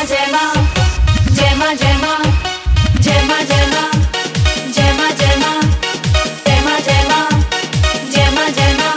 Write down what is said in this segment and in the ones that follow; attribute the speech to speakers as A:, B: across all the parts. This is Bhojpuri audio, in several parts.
A: ma jai ma jai ma jai ma jai ma jai ma jai ma jai ma jai ma jai ma jai ma jai ma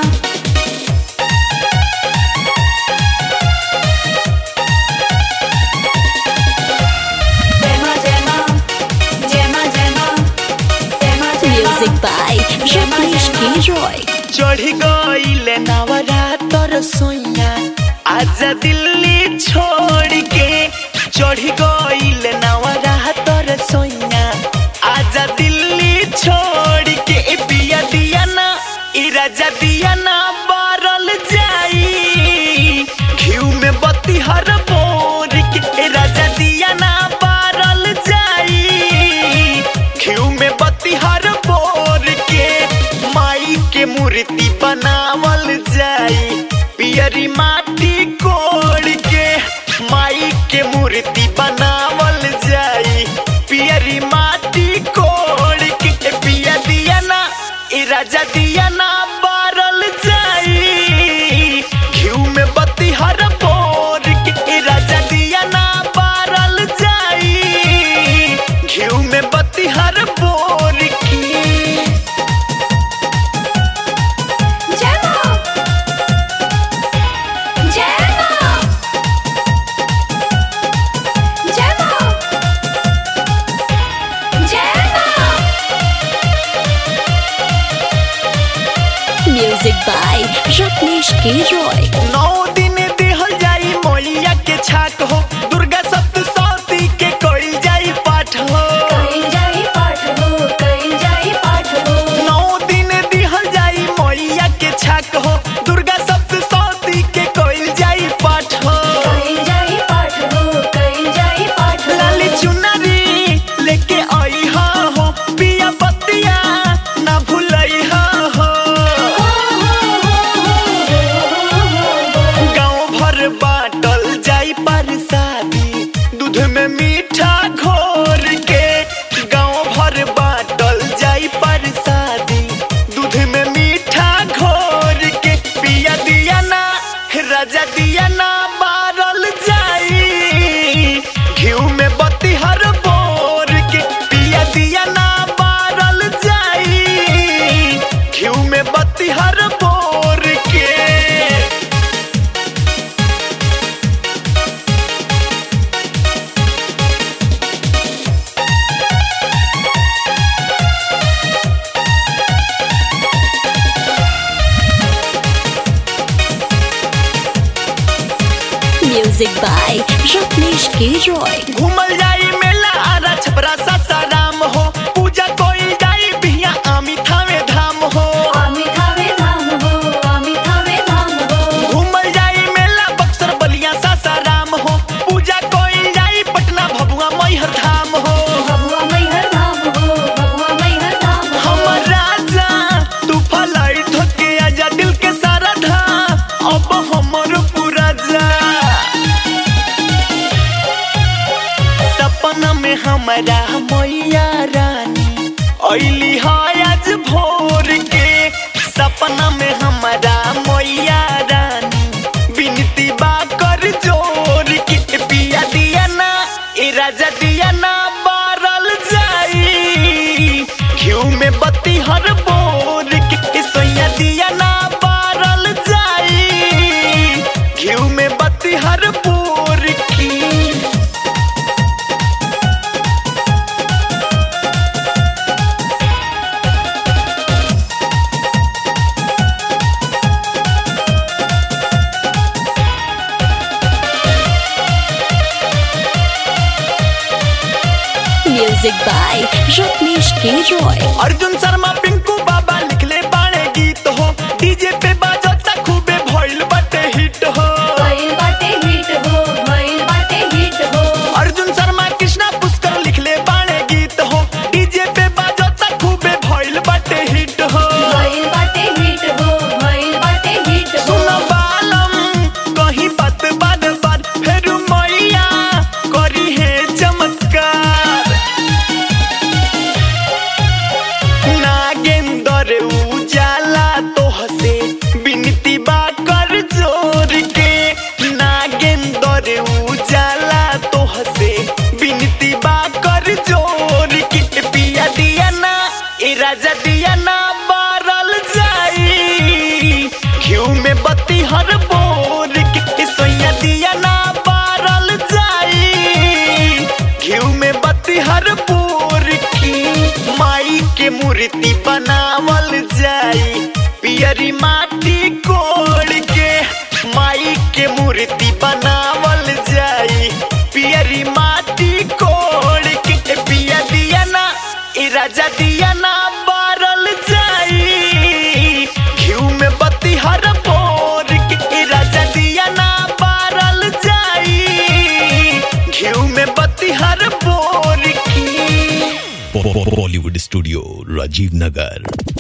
A: jai ma jai ma jai ma jai ma jai ma jai ma
B: Music by Jacques Roy.
C: चढ़ गईले नवरातर सोइया आजा दिल्ली छोड़ के चढ़ गईले नवरातर सोइया आजा दिल्ली छोड़ के ए पिया दिया ना ई राजा दिया ना बारल जाई घिउ में बत्ती हर बोर के ए राजा दिया ना बारल जाई घिउ में बत्ती हर बोर के माई के मूर्ति बनावल जाई पियरी माटी कोड़ के माई के मूर्ति बनावल जाई पियरी माटी कोड़ के ए पिया दिया ना ई राजा दिया ना बारल जाई घिउ में बत्ती हर बोर के ए राजा दिया ना बारल जाई घिउ में बत्ती हर बोर की
A: जय मां जय मां जय मां जय मां
B: Music by Jacques Roy.
C: नौ दिन दिहल जाई मोलिया के छाक हो दुर्गा सप्तशती के कोई जाई पाठ हो
A: कहीं जाई पाठ हो कहीं जाई पाठ हो
C: नौ दिन दिहल जाई मोलिया के छाक हो दुर्गा सप्तशती के कोई जाई पाठ हो
A: कहीं जाई पाठ हो कहीं जाई पाठ हो
C: लाली चुनरी लेके आई हा हो पिया बत्तिया ना भूलई हा हो गाँव भर बाटल जाई परसादी दूध में मीठा घोर के गाँव भर बाटल जाई परसादी दूध में मीठा घोर के पिया दिया ना राजा दिया ना बारल जाई घिउ में बत्ती हर बोर के पिया दिया ना बारल जाई घिउ में बत्ती हर बोर के
B: Music by Jacques Roy.
C: घूमल जाई मेला आरा छपरा सासाराम हो पूजा कोई जाई बिहिया आमी थावे धाम हो
A: आमी थावे धाम हो आमी थावे धाम हो
C: घूमल जाई मेला बक्सर बलिया सासाराम हो पूजा कोई जाई पटना भभुआ मैहर धाम हो
A: बबुआ मैहर धाम हो बबुआ मैहर धाम हो
C: हमर राजा तू फलाई ठोके आजा दिल के सारा धाम अब हमर पूरा जा सपना में हमारा मैया रानी ऐली है आज भोर के सपना में हमारा मैया रानी बिनती बा कर जोर के पिया दिया ना ए राजा दिया ना बारल जाई घिउ में बत्ती हर बोर के ए सोया दिया ना बारल जाई घिउ में बत्ती हर बोर की
B: Music by Jacques Roy.
C: Arjun Sharma Pinku बाबा लिखले बाणे गीत हो डीजे पे बाजता खूबे भइल बाटे हिट हो
A: भइल बाटे हिट हो भइल बाटे हिट हो
C: अर्जुन शर्मा कृष्णा पुष्कर लिखले बाणे गीत हो डीजे पे बाजता खूबे भइल बाटे हिट हो
A: भइल बाटे हिट हो भइल बाटे हिट हो
C: सुन बालम कहीं बात बाद बाद फिर मैया करी है चमत्कार नागेंद्र मूर्ति बनावल जाई पियरी माटी कोड़ के माई के मूर्ति बनावल जाई पियरी माटी कोड़ के ए पिया दिया ना ई राजा दिया ना बारल जाई घिउ में बत्ती हर बोर के ई राजा दिया ना बारल जाई घिउ में बत्ती हर बोर की
D: Bollywood Studio, Rajiv Nagar.